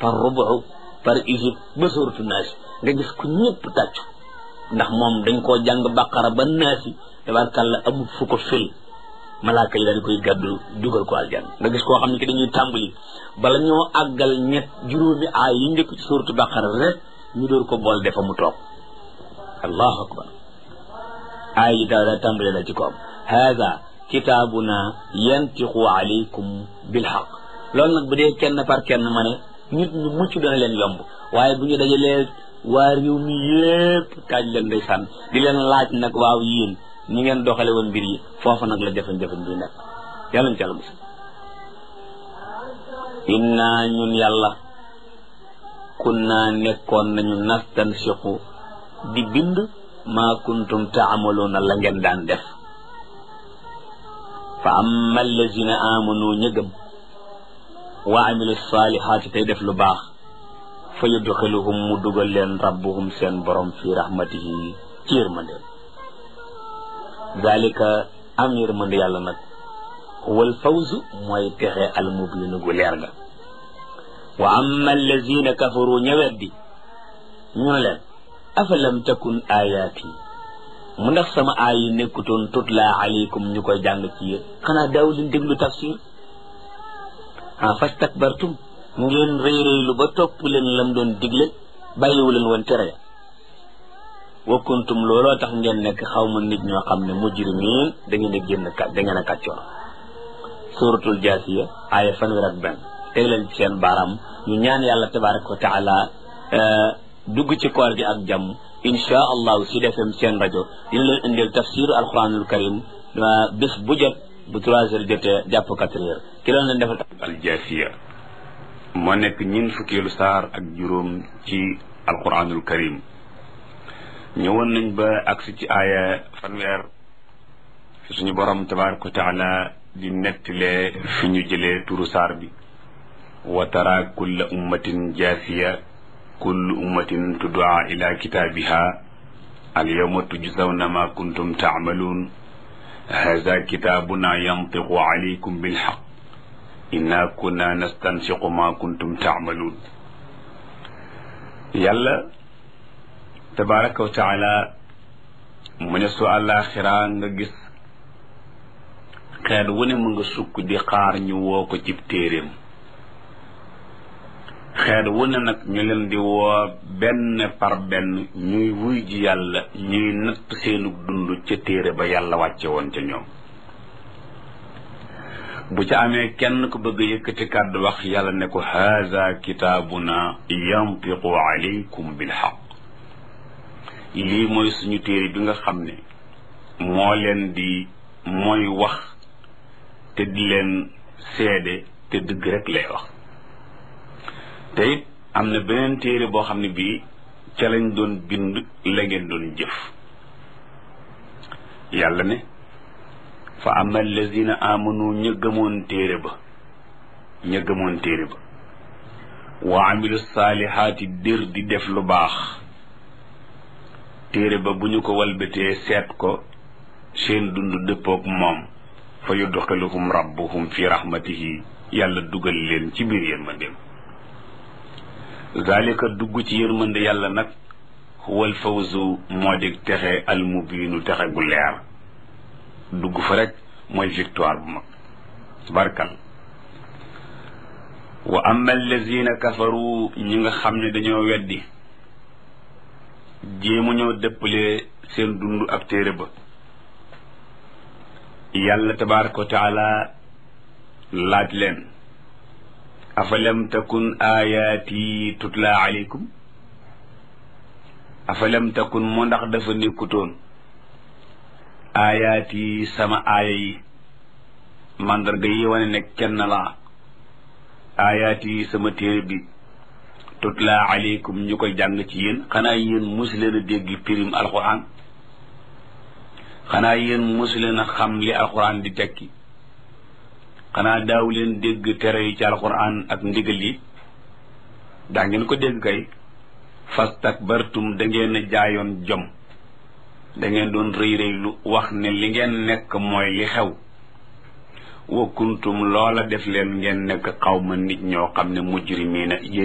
par rubu par isib ba suuratu naasi nga gis ku ñëpp tàccu ndax moom dañ koo jàng baqara ba naasi tabarkàlla amul fu ko fil malaaka yi dañ koy gàddu dugal ko aljan nga gis koo xam ne ki dañuy tàmbali bala ñoo àggal ñett juróomi aay yi njëkk ci suuratu baqara rek ñu door ko bool defa mu toog allahu akbar aay yi daal daa tàmbali la ci ko am haada kitaabuna yantiqu alaykum bilxaq loolu nag bu dee kenn par kenn ma ne nit ñu mucc dana leen yomb waaye bu ñu dajalee waa réew mi yépp kaaj leen ndeysaan di leen laaj nag waaw yéen ñi ngeen doxale woon mbir yi foofu nag la jafe-jafe bi nekk yàlla ñu ci yàlla musal inna ñun yàlla kunna nekkoon nañu nastansiqu di bind maa kuntum taamaluuna la ngeen daan def fa amma allazina amanu ñëgëm wa amilu salihaati tey def lu baax fa yudxiluhum mu dugal leen rabbuhum seen borom fi rahmatihi ci yërmande dalika am yërmande yàlla nag wal fawzu mooy texe al mubinu gu leer ga wa amma allazina kafaru ñëweddi ñu ne leen afalam takun ayaati mu ndax sama aay yi nekkutoon tutla alaykum ñu koy jàng ci yéen xanaa daaw leen déglu tafsir ah fastakbartum ngeen rëy rëylu ba topp leen lam doon digle bàyyiwu leen woon tere ya wa kuntum looloo tax ngeen nekk xaw ma nit ñoo xam ne mujrimiin da ngeen a génn kat da ngeen a kàccoor suratul jaasiya aaya fanweer ak benn teg leen ci seen baaraam ñu ñaan yàlla tabaraka wa taala dugg ci koor gi ak jàmm insha allahu si defem seen rajo dina leen indil tafsir alquranul karim bés bu jot bu trois heures jotee jàpp quatre heures ki loolu leen defal aljaasiya moo nekk ñin fukkeelu saar ak juróom ci alquranul karim ñëwoon nañ ba agsi ci aaya fanweer fi suñu borom tabaraka wa taala di nettalee fi ñu jëlee turu saar bi wa tara kulla ummatin jaasiya kullu ummatin tuddaa ila kitaabiha al yawma tujzawna ma kuntum taamaluun hada kitaabuna yantiqu alaykum bilxaq inna kunna nastansiqu ma kuntum taamaluun yàlla tabaraka wa taala mu ne su àllaaxira nga gis xeet wu ne mu nga sukk di xaar ñu woo ko cib téeréem xeet wu ne nag ñu leen di woo benn par benn ñuy wuy ji yàlla ñuy natt seenu dund ca téere ba yàlla wàcce woon ca ñoom bu ca amee kenn ku bëgg yëkkati kàddu wax yàlla ne ko haza kitaabuna yantiqu alaykum bilxaq lii mooy suñu téere bi nga xam ne moo leen di mooy wax te di leen seede te dëgg rek lay wax te it am na beneen téere boo xam ne bii ca lañ doon bind la ngeen doon jëf yàlla ne fa ama allazina amanu ña gëmoon téere ba ña gëmoon téere ba wa amilu saalihaati dir di def lu baax téere ba bu ñu ko walbatee seet ko seen dund dëppook moom fa yudxiluhum rabbuhum fi rahmatihi yàlla dugal leen ci biir yërmandeem zalika dugg ci yërmande yàlla nag huwal fawzu moo di texe almubiinu texe gu leer dugg fa rek mooy victoire bu mag barkal wa amma allazina kafaru ñi nga xam ne dañoo weddi jéemu ñoo dëppalee seen dund ak téere ba yàlla tabaraka wa taala laaj leen afalam takun ayaati tutla alaykum afalam takun mu ndax dafa nekkutoon ayaati sama aaya yi mandarga yi wane ne kenn laa ayaati sama téere bi tutla alaykum ñu koy jàng ci yéen xanaa yéen mosu leen a dégg pirim alquran xanaa yéen mosu leen a xam li alquran di tekki xanaa daaw leen dégg tere yi ci alquran ak ndigal yi daa ngeen ko dégg kay fastakbartum da ngeen a jaayoon jom da ngeen doon rëy rëylu wax ne li ngeen nekk mooy li xew wa kuntum loola def leen ngeen nekk xawma nit ñoo xam ne mujrimiina